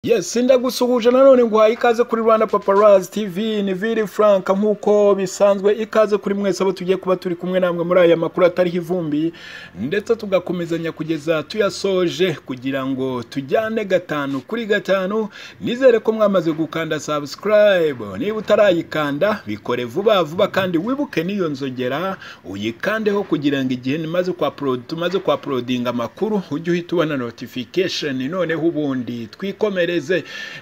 Yes, ndagusuhuje nanone nguhaye ikaze kuri Rwanda Paparazzi TV ni Vili Frank nk'uko bisanzwe ikaze kuri mwese abo tugiye kuba turi kumwe namwe muri aya makuru atariho ivumbi ndetse tugakomezanya kugeza tuyasoje kugira ngo tujyane gatanu kuri gatanu nizere ko mwamaze gukanda subscribe niba utarayikanda bikore vuba vuba kandi wibuke n'iyo nzogera uyikandeho kugira ngo igihe maze kwa tumaze kwa prodinga amakuru ujye uhita ubona notification noneho ubundi twikomere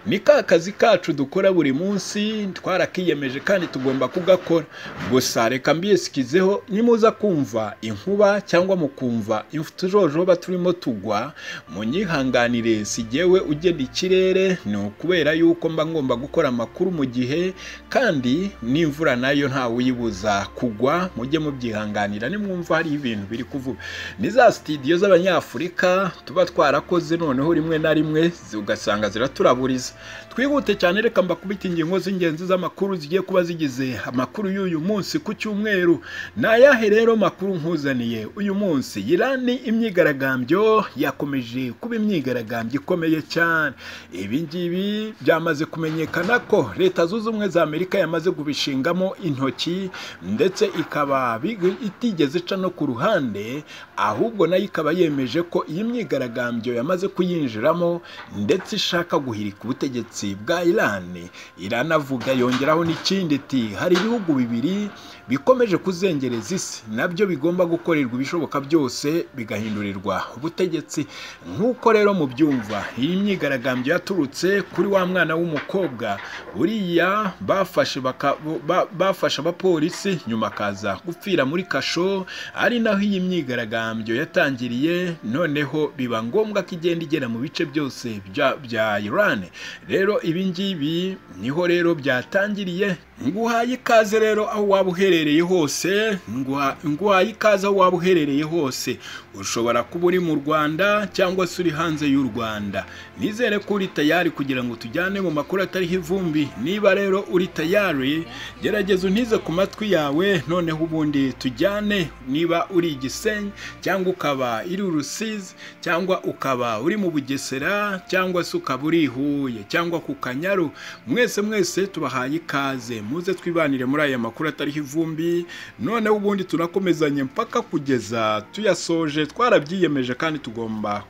ni ka kazi kacu dukora buri munsi twarakiyemeje kandi tugomba kugakora gusa reka mbisikizeho nimuza kumva inkuba cyangwa mukumva tujojoba turimo tugwa munyihanganire sigewe ugenda ikirere ni ukubera yuko mba ngomba gukora amakuru mu gihe kandi n'imvura nayo ntawe uyibuza kugwa mujye mubyihanganira nimwumva hari ibintu biri kuvuga ni za sitidiyo z'abanyafurika tuba twarakoze noneho rimwe na rimwe ugasanga turabuririza twihute cyane reka mbakubita ingingo z'ingenzi z'amakuru zigiye kuba zigize amakuru y'uyu munsi ku cyumweru ni ayahe rero makuru nkuzaniye uyu munsi irani imyigaragambyo yakomeje kuba imyigaragambyo ikomeye cyane ibi ngibi byamaze kumenyekana ko leta zunze ubumwe za amerika yamaze kubishingamo intoki ndetse ikaba itigeze ica no ku ruhande ahubwo nayo ikaba yemeje ko iyi myigaragambyo yamaze kuyinjiramo ndetse ishaka guhirika ubutegetsi bwa Iran iranavuga yongeraho n'ikindi iti hari ibihugu bibiri bikomeje kuzengereza isi nabyo bigomba gukorerwa ibishoboka byose bigahindurirwa ubutegetsi nk'uko rero mu byumva iyi myigaragambyo yaturutse kuri wa mwana w'umukobwa buriya bafashe bafashe abapolisi nyuma akaza gupfira muri kasho ari naho iyi myigaragambyo yatangiriye noneho biba ngombwa ko igenda igera mu bice byose bya bya Iran rero ibi ngibi niho rero byatangiriye nguhaye ikaze rero aho waba uherereye hose nguhaye ikaze aho waba uherereye hose ushobora kuba uri mu Rwanda cyangwa se uri hanze y'u Rwanda nizere ko uri tayari kugira ngo tujyane mu makuru atariho ivumbi niba rero uri tayari gerageza untize ku matwi yawe noneho ubundi tujyane niba uri igisenyi cyangwa ukaba iri urusizi cyangwa ukaba uri mu bugesera cyangwa se ukaba uri Huye cyangwa ku Kanyaru mwese mwese tubahaye ikaze muze twibanire muri aya makuru atariho ivumbi noneho ubundi tunakomezanye mpaka kugeza tuyasoje twarabyiyemeje kandi tugomba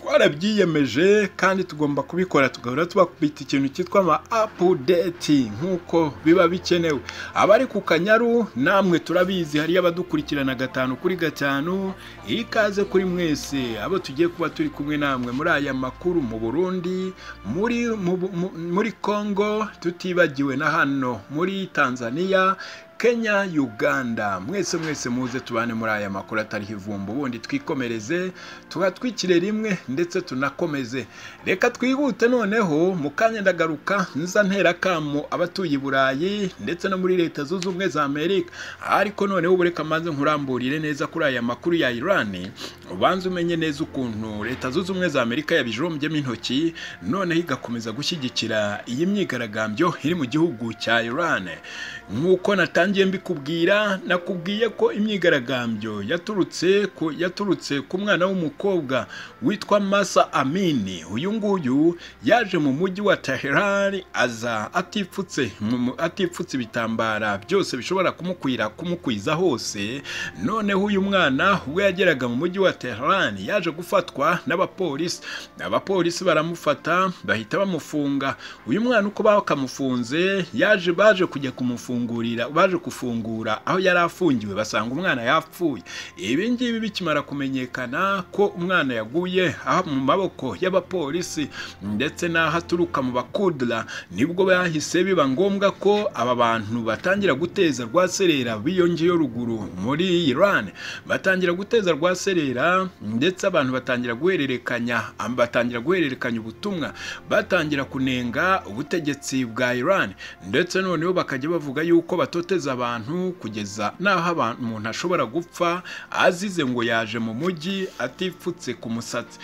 twarabyiyemeje kandi tugomba kubikora tugahora tubakubita ikintu cyitwa ama apudeti nk'uko biba bikenewe abari ku kanyaru namwe turabizi hariyo abadukurikirana gatanu kuri gatanu ikaze kuri mwese abo tugiye kuba turi kumwe namwe muri aya makuru mu burundi muri muri congo tutibagiwe na hano muri tanzania Kenya Uganda mwese mwese muze tubane muri aya makuru atariho ivumba ubundi twikomereze tuhatwikire rimwe ndetse tunakomeze reka twihute noneho mu kanya ndagaruka nza ntera kamo abatuye i Burayi ndetse no muri leta zunze ubumwe za Amerika ariko noneho bureka maze nkuramburire neza kuri aya makuru ya Iran ubanze umenye neza ukuntu leta zunze ubumwe za Amerika yabijombyemo intoki noneho igakomeza gushyigikira iyi myigaragambyo iri mu gihugu cya Iran nk'uko natangiye ngiye mbikubwira nakubwiye ko imyigaragambyo yaturutse ku yaturutse ku mwana w'umukobwa witwa Masa Amini uyu nguyu yaje mu mujyi wa Tehran aza atifutse atifutse ibitambara byose bishobora kumukwira kumukwiza hose noneho uyu mwana we yageraga mu mujyi wa Tehran yaje gufatwa n'abapolisi abapolisi baramufata bahita bamufunga uyu mwana uko bakamufunze yaje baje kujya kumufungurira baje gufungura aho yari afungiwe basanga umwana yapfuye ibi ngibi bikimara kumenyekana ko umwana yaguye mu maboko y'abapolisi ndetse n'aho aturuka mu bakudura nibwo bahise biba ngombwa ko aba bantu batangira guteza rwaserera biyongeyeho ruguru muri Iran batangira guteza rwaserera ndetse abantu batangira guhererekanya batangira guhererekanya ubutumwa batangira kunenga ubutegetsi bwa Iran ndetse noneho bakajya bavuga yuko batoteza abantu kugeza n'aho umuntu ashobora gupfa azize ngo yaje mu mujyi atifutse ku musatsi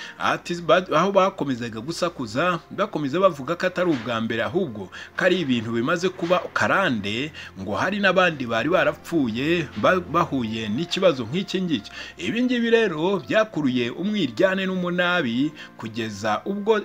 aho bakomezaga gusakuza bakomeza bavuga ko atari ubwa mbere ahubwo ko ari ibintu bimaze kuba karande ngo hari n'abandi bari barapfuye bahuye n'ikibazo nk'iki ngiki ibi ngibi rero byakuruye umwiryane n'umunabi kugeza ubwo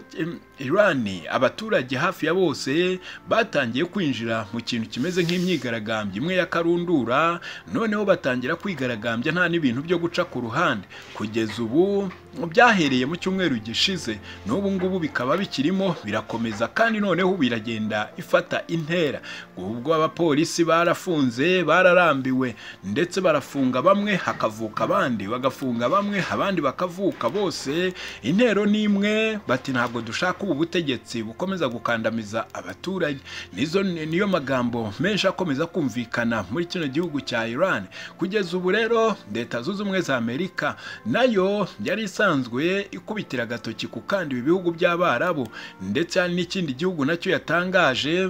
Iran abaturage hafi ya bose batangiye kwinjira mu kintu kimeze nk'imyigaragambyo imwe ya karundura noneho batangira kwigaragambya nta n'ibintu byo guca ku ruhande kugeza ubu byahereye mu cyumweru gishize n'ubu ngubu bikaba bikirimo birakomeza kandi noneho biragenda ifata intera ubwo abapolisi barafunze bararambiwe ndetse barafunga bamwe hakavuka abandi bagafunga bamwe abandi bakavuka bose intero ni imwe bati ntabwo dushaka ubu butegetsi bukomeza gukandamiza abaturage nizo niyo magambo menshi akomeza kumvikana muri kino gihugu cya Iran kugeza ubu rero leta zunze ubumwe za Amerika nayo yari isanzwe ikubitira agatoki ku kandi ibi bihugu by'abarabu ndetse hari n'ikindi gihugu nacyo yatangaje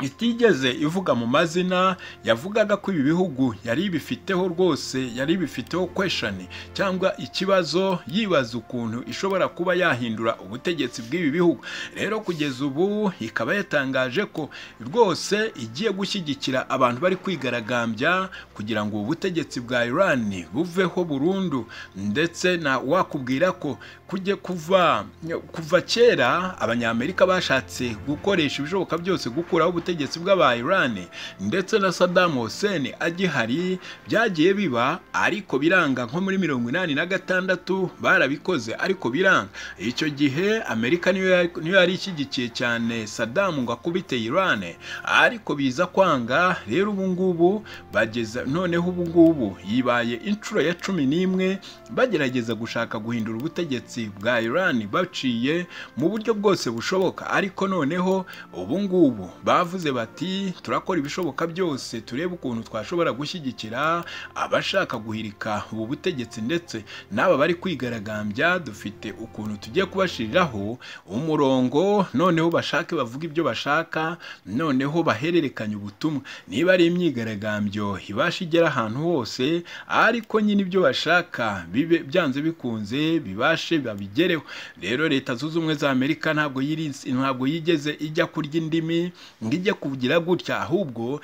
itigeze ivuga mu mazina yavugaga ko ibi bihugu yari bifiteho rwose yari bifiteho kweshani cyangwa ikibazo yibaza ukuntu ishobora kuba yahindura ubutegetsi bw'ibi bihugu rero kugeza ubu ikaba yatangaje ko rwose igiye gushyigikira abantu bari kwigaragambya kugira ngo ubu butegetsi bwa Iran buveho burundu ndetse na wakubwira ko kujye kuva kuva kera abanyamerika bashatse gukoresha ibishoboka byose gukuraho ubutegetsi bw'aba Iran ndetse na Saddam Hussein agihari byagiye biba ariko biranga nko muri mirongo inani na gatandatu barabikoze ariko biranga icyo gihe Amerika niyo yari ishyigikiye cyane Saddam ngo akubite Iran ariko biza kwanga rero ubu ngubu bageza noneho ubu ngubu yibaye inshuro ya cumi n'imwe bagerageza gushaka guhindura ubutegetsi bwa Iran baciye mu buryo bwose bushoboka ariko noneho ubu ngubu bavuze bati turakora ibishoboka byose turebe ukuntu twashobora gushyigikira abashaka guhirika ubu butegetsi ndetse n'aba bari kwigaragambya dufite ukuntu tugiye kubashiriraho umurongo noneho bashake bavuga ibyo bashaka noneho bahererekanye ubutumwa niba ari imyigaragambyo ibasha igera ahantu hose ariko nyine ibyo bashaka bibe byanze bikunze bibashe babigereho rero leta zunze ubumwe za amerika ntabwo ntabwo yigeze ijya kurya indimi ngo ijye kugira gutya ahubwo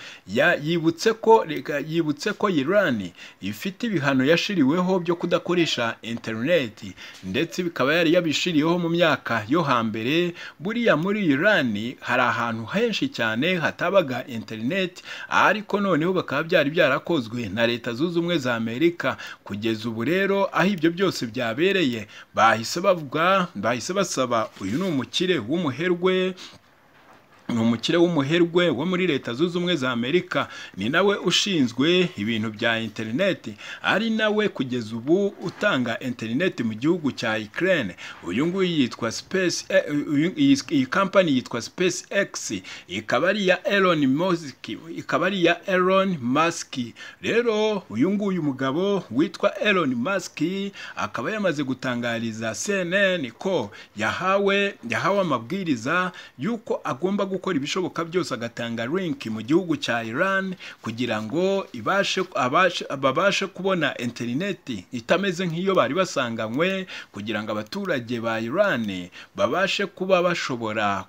yibutse ko yibutse ko Iran ifite ibihano yashiriweho byo kudakoresha interineti ndetse bikaba yari yabishiriyeho mu myaka yo hambere buriya muri Iran hari ahantu henshi cyane hatabaga interineti ariko noneho bakaba byari byarakozwe na leta zunze ubumwe za Amerika kugeza ubu rero aho ibyo byose byabereye bahise bavuga bahise basaba uyu ni umukire w'umuherwe ni umukire w'umuherwe wo muri leta zunze ubumwe za amerika ni nawe ushinzwe ibintu bya interineti ari nawe kugeza ubu utanga interineti mu gihugu cya ikirere uyu nguyu yitwa space iyi kampani yitwa space x ikaba ari iya elon musk ikaba ari iya elon musk rero uyu nguyu mugabo witwa elon musk akaba yamaze gutangariza cnn ko yahawe yahawe amabwiriza y'uko agomba gukora gukora ibishoboka byose agatanga link mu gihugu cya Iran kugira ngo ibashe babashe kubona interineti itameze nk'iyo bari basanganywe kugira ngo abaturage ba Iran babashe kuba bashobora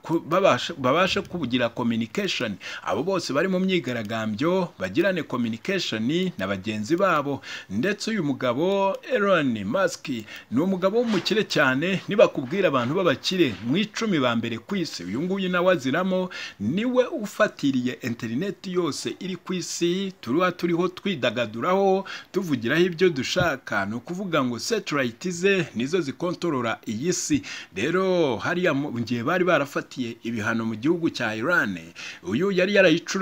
babashe kugira communication abo bose bari mu myigaragambyo bagirane communication na bagenzi babo ndetse uyu mugabo Elon Musk ni umugabo w'umukire cyane nibakubwira abantu b'abakire mu icumi ba mbere ku isi uyu nguyu nawe aziramo niwe ufatiriye interineti yose iri ku isi turuha turiho twidagaduraho tuvugiraho ibyo dushaka ni ukuvuga ngo setilayiti ze nizo zikontorora iyi si rero hariya mu gihe bari barafatiye ibihano mu gihugu cya Iran uyu yari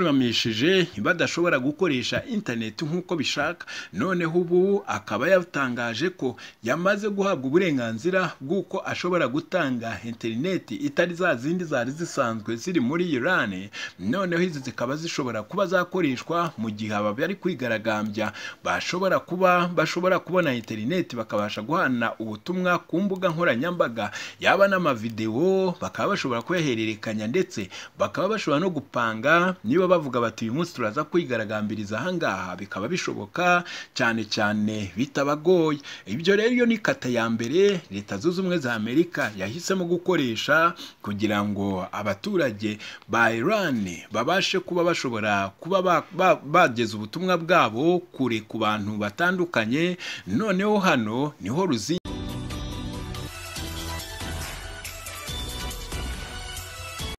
yarayicurumishije badashobora gukoresha interineti nk'uko bishaka noneho ubu akaba yatangaje ko yamaze guhabwa uburenganzira bw'uko ashobora gutanga interineti itari za zindi zari zisanzwe ziri muri Iran noneho izi zikaba zishobora kuba zakoreshwa mu gihe aba bari kwigaragambya bashobora kuba bashobora kubona interineti bakabasha guhana ubutumwa ku mbuga nkoranyambaga yaba n'amavidewo bakaba bashobora kuyahererekanya ndetse bakaba bashobora no gupanga niba bavuga bati uyu munsi turaza kwigaragambiriza ahangaha bikaba bishoboka cyane cyane bitabagoye ibyo rero iyo ni kata ya mbere leta zunze ubumwe za amerika yahisemo gukoresha kugira ngo abaturage ba Iran babashe kuba bashobora kuba bageza ubutumwa bwabo kure ku bantu batandukanye noneho hano niho ruzingi